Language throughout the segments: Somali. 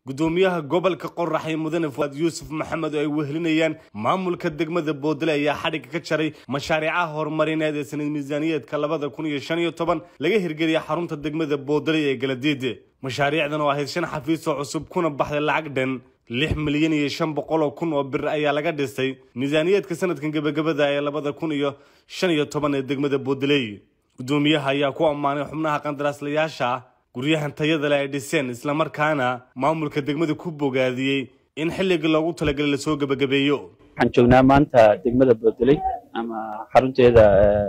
gudoomiyaha gobolka qoraxay mudane fuaad yuusuf maxamed oo ay wehelinayaan maamulka degmada boodle ayaa xadhigga ka jaray mashaariicaha horumarineed ee sanad miisaaniyeedka labada kun iyo shan iyo toban laga hirgeliyay xarunta degmada boodle ee galadiide mashaariicdan oo ahayd shan xafiis oo cusub kuna baxday lacag dhan lix milyan iyo shan boqol oo kun oo bir ayaa laga dhisay miisaaniyeedka sanadkan gebagabada ee labada kun iyo shan iyo toban ee degmada boodley gudoomiyaha ayaa ku ammaanay xubnaha qandaraaslayaasha guryahan tayada le ay dhiseen islamarkaana maamulka degmada ku bogaadiyey in xilligii loogu talagalay lasoo gebagabeeyo waxaan joognaa maanta degmada boodley ama xarunteeda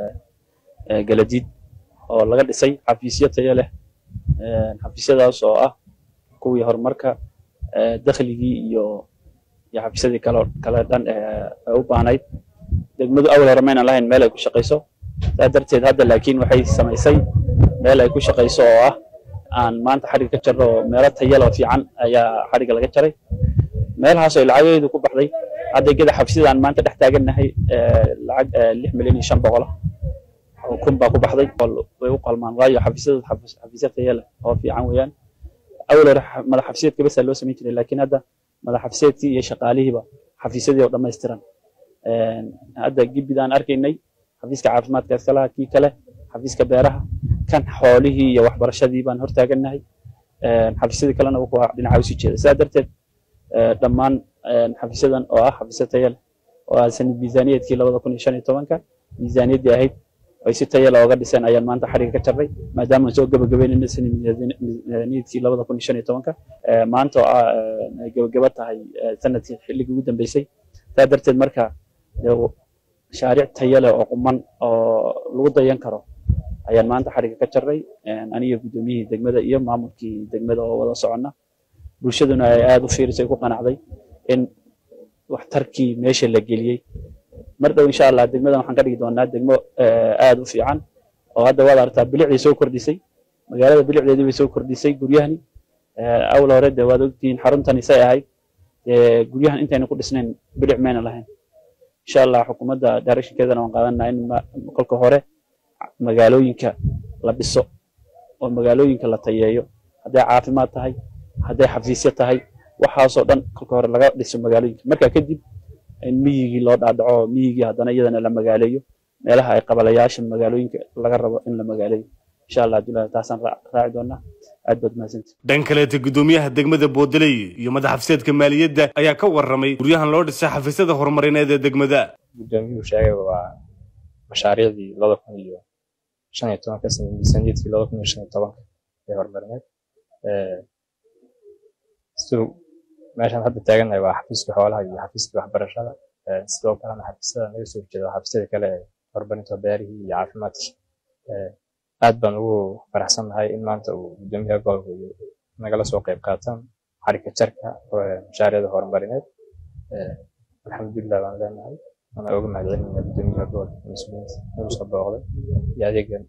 galadiid oo laga dhisay xafiisyo tayo leh xafiisyadaas oo ah kuwii horumarka dakhligii iyo iyo xafiisyadii kale kale dhan ee u baahnayd degmadu awal hore maynan lahayn meel ay ku shaqayso saa darteed hadda laakiin waxay samaysay meel ay ku shaqayso oo ah aan maanta xadhigga ka jarro oo meelo tayalo fiican ayaa xadhigga laga jaray meelahaas oo lacageedu ku baxday adeegyada xafiisyada aan maanta dhex taagannahay lacag lix milyan iyo shan boqol oo kun baa ku baxday way u qalmaan waayo xafiisyada xafiisya tayo leh oo fiican weeyaan awal hore madax xafiisyadka besa loo samayn jiray laakiin hadda madax xafiisyadkii iyo shaqaalihiiba xafiisyadii oo dhammaystiran hadda gibbidaan arkaynay xafiiska caafimaadka iskalaha kii kale xafiiska beeraha kan xoolihii iyo waxbarashadii baan hortaagannahay xafiisyadii kalena waa dhinaca usii jeeda sidaa darteed dhammaan xafiisyadan oo ah xafiisyo tayo leh oo ah sanad miisaaniyeedkii labada kun iyo shan iyo tobanka miisaaniyaddii ahayd ay si tayo leh ooga dhiseen ayaan maanta xadhigga ka jarray maadaama aan soo gebagabeynayna sanad miisaaniyaedkii labada kun iyo shan iyo tobanka maanta oo ah ay gebagaba tahay sanadkii xilligii ugu dambeysay sidaa darteed marka mashaariic tayo leh oo quman oo lagu dayan karo ayaan maanta xadhigga ka jarray aniga guddoomiyihii degmada iyo maamulkii degmada oo wada soconna bulshaduna ay aada u fiirisay ku qanacday in waxtarkii meesha la geliyey mar dhow insha allah degmadan waxaan ka dhigi doonaa degmo aada u fiican oo hadda waad aragtaa bilicday soo kordhisay magaalada bilicdeedii bay soo kordhisay guryahani awal hore de waad ogtihiin xaruntani say ahayd guryahan intayna ku dhisnayn bilic mayna lahayn insha allah xukuumadda directionkeedana waan qaadanaa in kolka hore magaalooyinka la dhiso oo magaalooyinka la tayeeyo hadday caafimaad tahay hadday xafiisyo tahay waxaasoo dhan kolka hore laga dhiso magaalooyinka marka kadib in miyigii loo dhaadhaco miyigii haddana iyadana la magaaleeyo meelaha ay qabalayaasha magaalooyinka laga rabo in la magaaleeyo insha allah abdullahi taasaan raaci doonaa aad baad mahadsanti dhan kaleeta gudoomiyaha degmada boodley iyo madax xafiseedka maaliyadda ayaa ka warramay guryahan loo dhisay xafiisyada horumarineed ee degmada gudoomiyuhu sheegay waa mashaariicdii laba kun iyo shan iyo tobanka sanad miisaaniyadkii laba kun iyo shan iyo tobanka ee horumarineed siduu meeshaan hadda taagannahay waa xafiiska xoolaha iyo xafiiska waxbarashada sidoo kalena xafiisyada naga soo jeeda xafiisyada kale ee horumarinta beerihii iyo caafimaadkii aad baan ugu faraxsannahay in maanta uu gudoomiyaha gobolka iyo nagala soo qayb qaataan xarika jarka mashaariicda horumarineed alxamdulilah baan leenahay waana oga mahadcelinaya gudoomiyaha gobolka mas-uuliyiinta nagu soo booqday iyo adeegan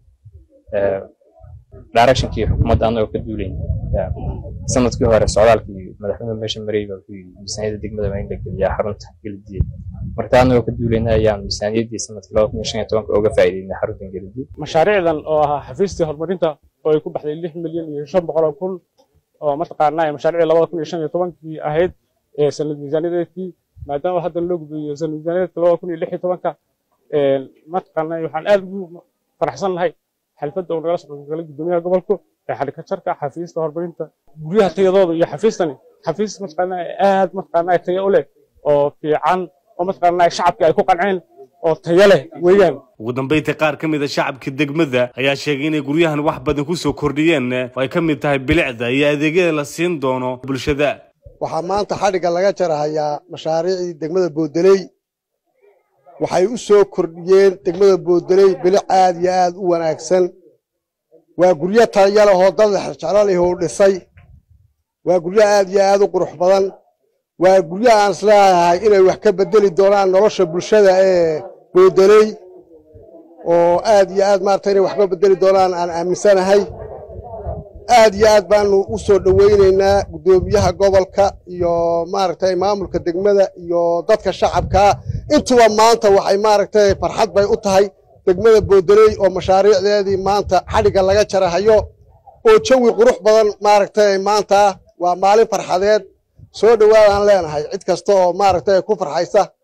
directionkii xukuumadda anagoo ka duulayn sanadkii hore socdaalkii madaxweynuhu meesha marayba wuxuu yidhi miisaaniyadda degmada waa in la geliyaa xarunta geladiye marka anagoo ka duulayna ayaan miisaaniyaddii sanadkii laba kun iyo shan iyo tobanka uga faa'iideynay xaruntan geladiye mashaariicdan oo ahaa xafiistii horumarinta oo ay ku baxday lix milyan iyo shan boqol oo kun oo mataqaanaa mashaariicdii labada kun iyo shan iyo tobankii ahayd ee sanad miisaaniyadeedkii maadaama haddan loo gudbiyo sanad miisaaniyadeedka labada kun iyo lix iyo tobanka mataqaanaa waxaan aad ugu faraxsan nahay xalfadda uu nagala socodgalay gudoomiyaha gobolku ee xadhigka jarka xafiista horumarinta guryaha tayadooda iyo xafiistani xafiis mataqaanaa aad mataqaanaa tayo u leh oo fiican oo mataqaanaa shacabkii ay ku qanceen oo tayo leh weeyaan ugu dambayntii qaar ka mid a shacabka degmada ayaa sheegay inay guryahan wax badan ku soo kordhiyeen oo ay ka mid tahay bilicda iyo adeegyada la siin doono bulshada waxaa maanta xadhigga laga jarahayaa mashaariicdii degmada boodaley waxay u soo kordhiyeen degmada boodaley bilic aad iyo aad u wanaagsan waa guryo taya lehoo dad jeclalihuu dhisay waa guryo aad iyo aad u qurux badan waa guryo aan isleeyahay inay wax ka bedeli doonaan nolosha bulshada ee boodaley oo aad iyo aad maarata inay wax ka bedeli doonaan aan aaminsanahay aad iyo aad baanu u soo dhowaynaynaa guddoomiyaha gobolka iyo maaragtay maamulka degmada iyo dadka shacabkaa intuba maanta waxay maaragtay farxad bay u tahay degmada boodaley oo mashaariicdeedii maanta xadhigga laga jarahayo oo jawi qurux badan maaragtay maanta waa maalin farxadeed soo dhowaadaan leenahay cid kasta oo maaragtay ku farxaysa